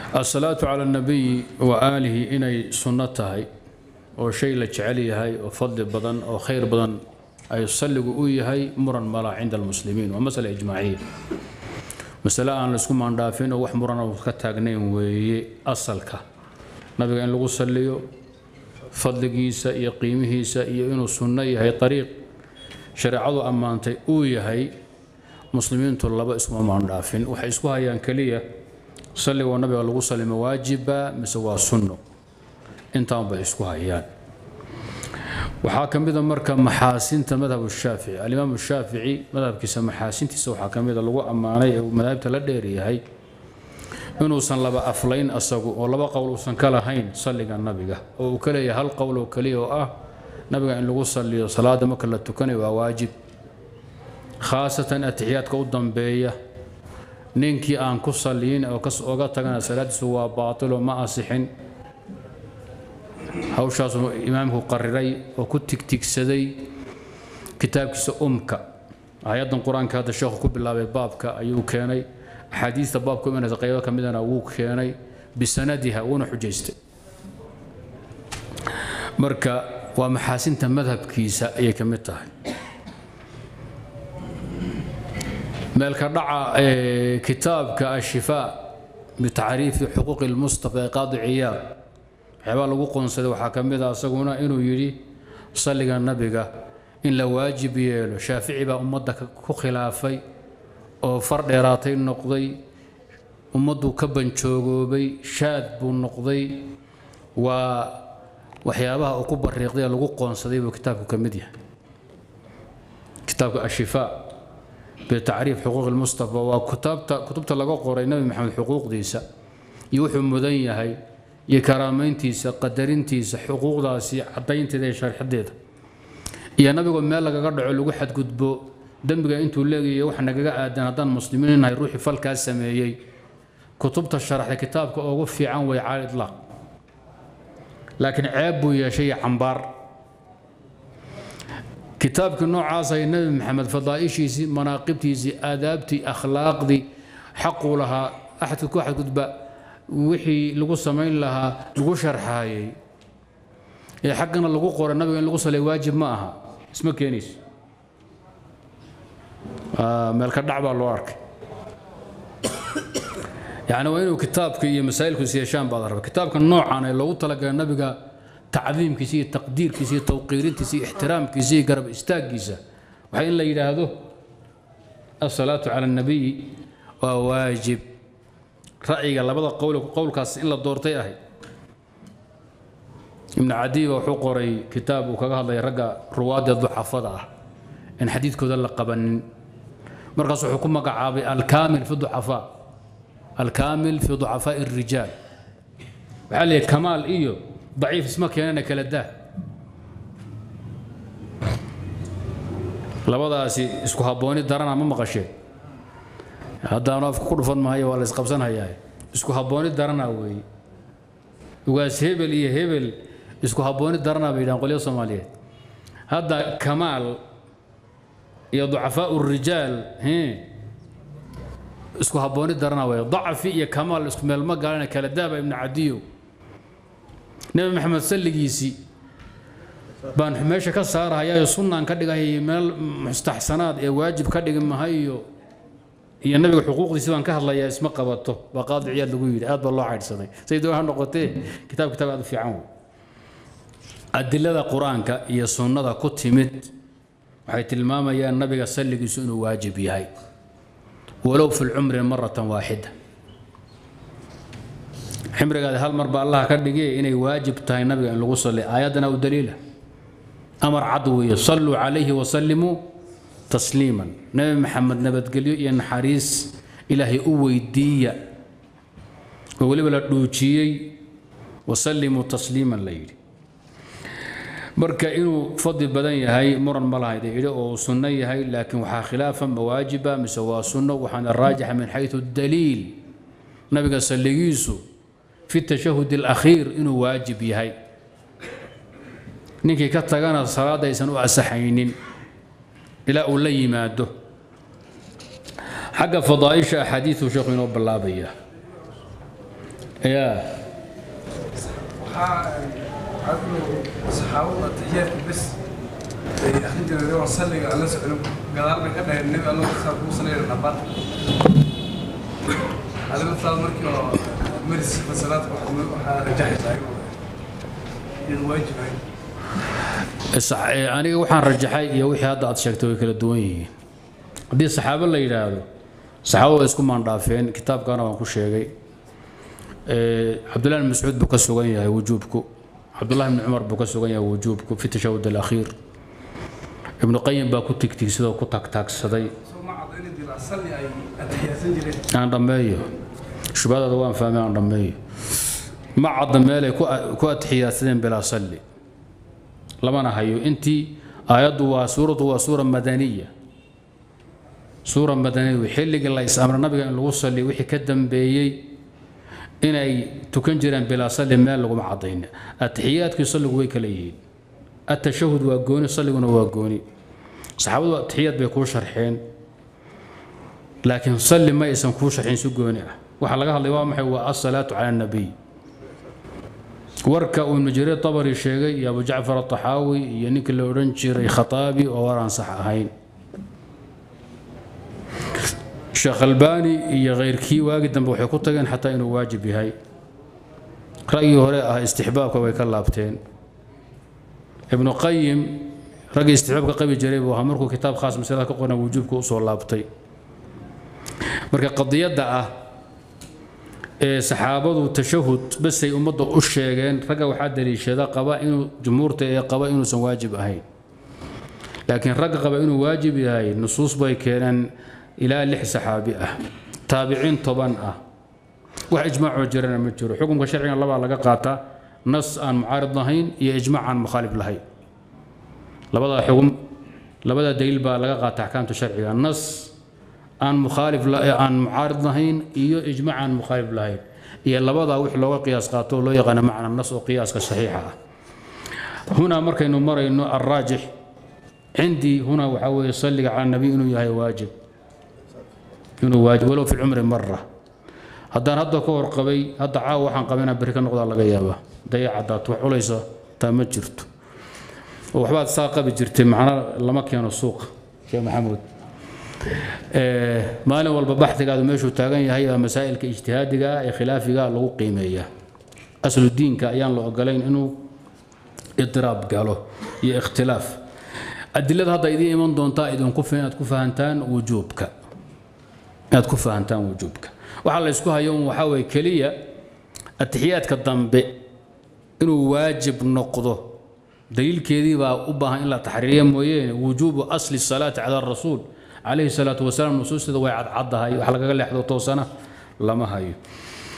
asalaatu cala alnabiyi wa aalihi inay sunno tahay oo shay la jecel yahay oo fadli badan oo khayr badan ay salligu u yahay muran mala cinda almuslimiin waa masala ijmaaciya masale aan laisku maandhaafin oo wax muran oo ka taagnayn weeye asalka nabiga in lagu salliyo fadligiisa iyo qiimihiisa iyo inuu sunno yahay ariiq shareecadu ammaantay uu yahay muslimiintu laba iskuma maandhaafin waxay isku hayaan keliya salligoo nabiga lagu salimo waajiba mise waa sunno intaan bay isku hayaan waxaa ka mida marka maxaasinta madhab shaafici alimaam shaafici madhabkiisa maxaasintiisa waxaa ka mida lagu ammaanay ee madaahibta la dheeryahay inuusan laba aflayn asagu oo laba qowl uusan ka lahayn salliga nabiga oo uu ka leeyahay hal qowl oo keliya oo ah nabiga in lagu saliyo salaada marka la tukanayo waa waajib khaasatan atixiyaadka u dambeeya ninkii aan ku saliyin oo oga tagana salaadiisu waa baatilo ma asixin hawshaasuu imaamku qariray oo ku tigtigsaday kitaabkiisa umka aayaddan qur-aanka hadda sheekhu ku bilaabay baabka ayuu keenay axaadiista baabka imanaysa qaybo ka midana wuu keenay bisanadiha wuuna xujaystay marka waa maxaasinta madhabkiisa ayay ka mid tahay meelka dhaca kitaabka ashifaa bitacriifi xuquuqi lmustafa ee qaadi ciyaad waxyaabaa lagu qoonsaday waxaa ka mid a isaguna inuu yidhi salliga nabiga in la waajib yeelo shaafici baa ummadda ku khilaafay oo far dheeraatay noqday ummaddu ka banjoogoobay shaad buu noqday waa waxyaabaha uu ku bariiqday ee lagu qoonsaday buu kitaabku ka mid yahay kitaabka ashifaa bitacriif xuquuq lmustafa waa kutaabta kutubta laga qoray nabi maxamed xuquuqdiisa iyo wuxuu mudan yahay iyo karaamayntiisa qadarintiisa xuquuqdaasi cadaynteeda iyo sharxadeeda iyo nabigoo meel lagaga dhaco lagu xadgudbo dembiga intuu leegayo wax nagaga aadan haddaan muslimiin nahay ruuxii falkaas sameeyey kutubta sharaxda kitaabka ugu fiican way cala itlaaq laakiin ceeb buu yeeshay cambaar kitaabkii noocaasay nebi maxamed fadaa'ishiisii manaaqibtiisii aadaabtii akhlaaqdii xaquu lahaa axadka ku xadgudba wixii lagu samayn lahaa lagu sharxaayey ee xaggana lagu qoray nabiga in lagu salay waajib ma aha isma keenayso meelka dhac baa loo arkay yacni waa inuu kitaabka iyo masaa'ilkiisa yeeshaan baad raba kitaabka noocan ee loogu talagalay nabiga tacdiimkiisa iyo taqdiirkiisa iyo tawqiirintiisa iyo ixtiraamkiisa iyo garab istaaggiisa waxaa in la yidhaahdo asalaatu cala annabiyi waa waajib ra'yiga labada qowl qowlkaas in la doortay ahayd ibnu cadiiba wuxuu qoray kitaab uu kaga hadlaya ragga ruwaadda ducafada ah in xadiidkooda la qabanin markaas wuxuu ku magacaabay alkaamil fi ducafaa alkaamil fi ducafaa'i الrijaal waxaa la yidhi kamaal iyo daciif isma keenana kala daa labadaasi isku habbooni darana ma maqasheen haddaanu afka ku dhufan mahayo waa la isqabsanhayaa isku habbooni darana weeye ugaas hebel iyo hebel isku habbooni darana bay yidhahan qolyo soomaaliyeed hadda kamaal iyo ducafaau rijaal isku habbooni darana weeye dacfi iyo kamaal isku meel ma gaalana kala daaba ibnu cadiyo nebi maxamed salligiisii baan meesha ka saarahayaa sunnaan ka dhigahaya meel mustaxsanaad ee waajib ka dhigi mahayo iyo nabiga xuquuqdiisi baan ka hadlayaa isma qabato baa qaadi ciyaad lagu yidhi aad baa loo caydhsaday say doon ha noqotee kitaab kitaab aad u fiican wey adilada qur-aanka iyo sunnada ku timid waxay tilmaamayaan nabiga salligiisu inuu waajib yahay walow fi lcumri maratan waaxida ximrigaada hal mar baa allah ka dhigay inay waajib tahay nabiga in lagu salli aayaddana u daliila amar cad weeye salluu calayhi wasallimuu tasliiman nebi maxamed nabadgelyo iyo naxariis ilaahay u weydiiya oo weliba la dhuujiyey wasallimuu tasliiman la yidhi marka inuu fadli badan yahay muran ma lahayd yidhi oo sunno yahay laakiin waxaa khilaafa mawaajiba mise waa sunno waxaana raajixa min xayثu daliil nabiga salligiisu fi tashahud اlakhiir inuu waajib yahay ninkii ka tagana salaadda aysan u asaxaynin ilaa uu la yimaado xagga fadaaisha axaadiiu sheekhu inoo bilaabaya yaa waxaa adigu saxaabada taxiyaadka bes ay akhrin jireen oo salliga aan la socon gadaal bay ka dhaheen nebi alla saa kuu salayna dhabar adiga taas markii oo maris fasalaadka waxaa rajaxaysaa inuu waajib ahayn Sax- ee, aniga waxaan rajaxay iyo wixii hadda aad sheegtay way kala duwan yihiin haddii saxaabo la yidhaahdo saxaabo way isku maandhaafeen kitaabkana waan ku sheegay Ee, cabdullahi bin mascuud buu ka sugan yahay wujuubku cabdullahi bin cumar buu ka sugan yahay wujuubku fi tashahud alakhiir ibnu qayim baa ku tigtigsadoo ku tagtaagsaday soo ma cadda inay dilaa salli ay atixiyaasan jireen aan dhammeeyo shubhadaada waan fahmay aan dhammeeyo ma cadda meelay ku ku atixiyaadsadeen bilaa salli lamana hayo intii aayaddu waa suuraddu waa suura madaniya suura madaniya wey. xilligii la is-amray nabiga in lagu salliyo wixii ka dambeeyey inay tukan jireen bilaa salli meel laguma caddayn atixiyaadkii salligu way kala yihiin atashahud waa gooni salliguna waa gooni saxaabadu atixiyaad bay kuu sharxeen laakiin salli ma aysan kuu sharxin si gooni ah waxaa laga hadlay waa maxay waa asalaatu cala annabiy warka uu ibnu jariir tabari sheegay iyo abu jacfar ataxaawi iyo ninkii la odhan jiray khataabi oo war aan sax ahayn sheekh albaani iyo khayrkii waagi dambe waxay ku tageen xataa inuu waajib yahay ra'yii hore ah istixbaabka way ka laabteen ibnu qayim raggii istixbaabka qabi jiray buu ahaa markuu kitaab khaas masalada ka qoran wujuubka usoo laabtay marka qadiyadda ah ee saxaabadu tashahud basay ummadda u sheegeen ragga waxaa daliishada qaba inuu jumhuurta ee qaba inuusan waajib ahayn laakiin ragga qaba inuu waajib yahay nusuus bay keeneen ilaa lix saxaabi ah taabiciin toban ah wax ijmaacoo jirana ma jiro xukunka sharciga labaa laga qaataa nas aan mucaarid lahayn iyo ijmaac aan mukhaalif lahayn labadaa xugum labada daliil baa laga qaata axkaamta sharciga nas aan mukhaalif la- aan mucaarid lahayn iyo ijmaac aan mukhaalif lahayn iyo labadaa wix looga qiyaas qaato oo loo yaqaano macna nas oo qiyaaska saxiixa ah hunaa markaynu marayno alraajix cindii hunaa waxaa weeye salliga cala nabiy inuu yahay waajib inuu waajib walow fi lcumri mara haddaan hadda ka warqabay hadda caawa waxaan qabana berri ka noqdaa laga yaabaa dayacadaad wax culaysa taa ma jirto oo waxbaad saa qabi jirtay macna lama keeno suuqa sheekh maxamuud Ee, maalin walba baxdigaadu meeshuu taagan yahay waa masaa'ilka ijtihaadiga ah ee khilaafiga ah lagu qiimeeyaa aslu diinka ayaan la ogolayn inuu idiraab galo iyo ikhtilaaf adilada hadda idiin iman doontaa idinku fi- inaad ku fahantaan wujuubka inaad ku fahantaan wujuubka waxaa la isku hayo un waxaa weeye keliya atixiyaadka dambe inuu waajib noqdo daliilkeedii baa u baahan in la taxriiriya mooyeene wujuubu asli salaati cala rasuul calayhi salaatu wasalaam nusuusteeda way cadcaddahay wax lagaga leexdo toosana lama hayo